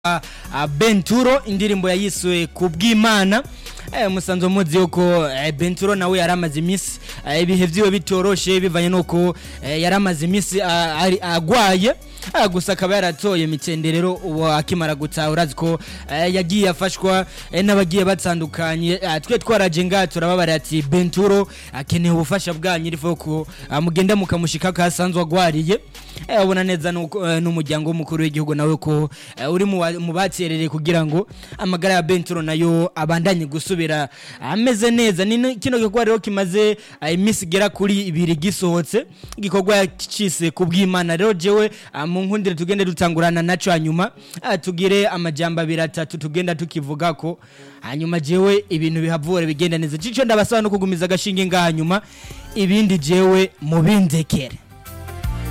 uh, Benturo indirimbo yayiswe kubw'Imana eh, musanzwe muzi yuko eh, Benturo nawe yaramaze imisi eh, ibihe vyiwe bitoroshe bivanye nuko eh, yaramaze imisi ah, ari- agwaye Ah, gusa akaba yaratoye mitende rero ubu akimara gutaha urazi ko eh, yagiye afashwa eh, n'abagiye batandukanye Ah, twe twaraje ngaha turababara ati Benturo akeneye ubufasha bwanyu iriho ko ah, mugenda mukamushika ko asanzwe agwariye Eh, ubona neza nuko, eh, n'umuryango w'umukuru w'igihugu nawe ko eh, uri mu wa- mu baterereye kugira ngo amagara ya Benturo nayo abandanye gusubira ameze neza ni ni- kino gikorwa rero kimaze eh, iminsi igera kuri ibiri gisohotse igikorwa yacise ku bw'Imana rero jewe ah, mu nkundire tugende dutangurana naco hanyuma ah, tugire amajambo abiri atatu tugenda tukivuga ko hanyuma jewe ibintu bihavure bigenda neza cico ndabasaba no kugumiza agashinge ngaha hanyuma ibindi jewe mubindekere